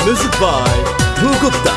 Music by Dhru Gupta.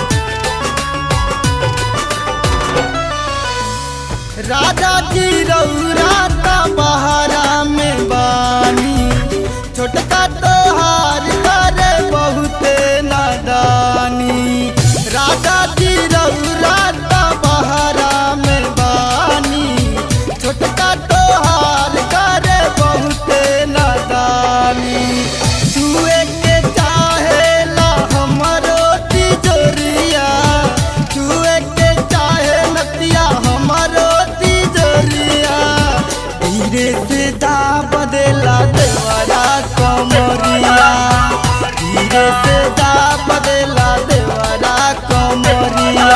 राजा जी रौरा का बहारा में बानी छोटका तोहार करे बहुते नादानी राजा जी रौरा का बहारा में बानी छोटका तोहार करे बहुते नादानी छुए के चाहेला हमरो तिजोरिया छुए के चाहे नतिया हमरो तिजोरिया धीरे से दा बदला देवरा कमरिया धीरे से दा बदला देवरा कमरिया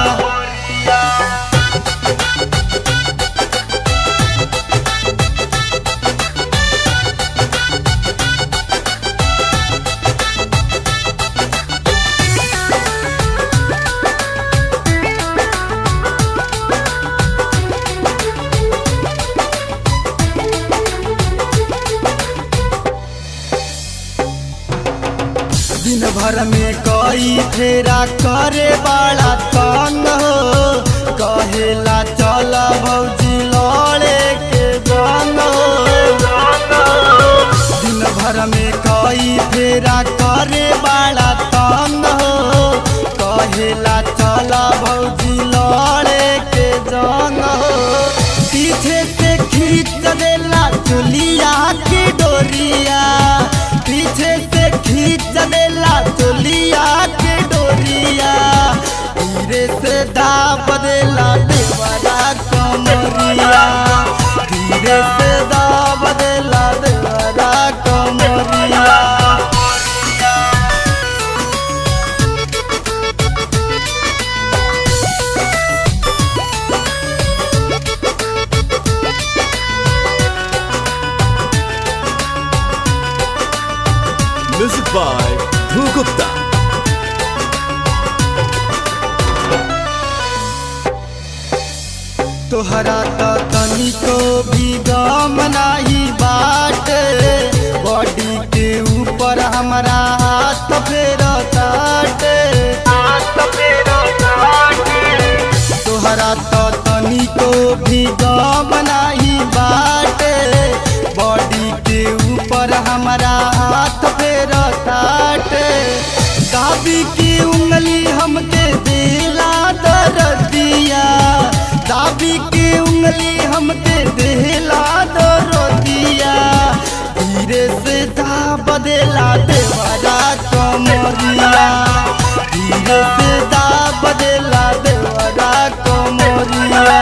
दिन भर में कई फेरा करे बड़ा तंग हो कहेला चल भौजी लड़े के गंग हो दिन भर में कई फेरा करे बड़ा तंग हो कहेला चल भौजी लड़े के जंग हो पीछे से खींच देला चुलिया की डोरिया पीछे से खींच देला चुलिया की डोरिया धीरे से दाब देला देवरा कमरिया धीरे से दाब देला देवरा कमरिया Music by Dhru Gupta. तोहरा तो तनिको भी गम नाही बाटे बॉडी के ऊपर हमारा हाथ फेर ताटे तोहरा तो तनिको भी गम नाही बाटे बॉडी के ऊपर हमारा हाथ फेर ताटे दाबी की उंगली हमके दिला दर्दिया दाबी की उंगली हमके दिला दर्दिया धीरे से दा बदला देवरा कमरिया धीरे से दा बदला देवरा कमरिया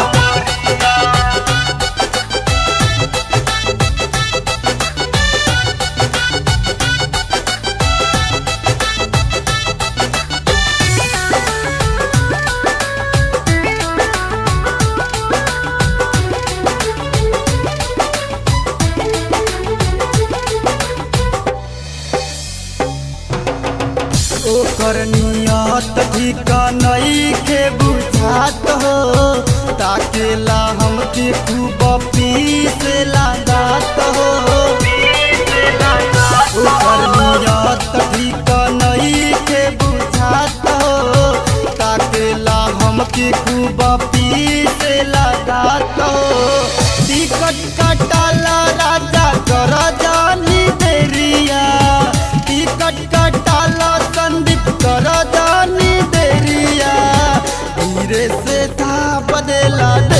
ओकर नियत ठीक नइखे बुझात हो ताकेला हमके खूब पीस लगात हो ओकर नियत ठीक नइखे बुझात हो ताकेला हमके खूब पीस लगात हो टिकट कटाला राजा कर जानी देरिया टिकट कटाला संदीप कर जानी देरिया धीरे से था बदला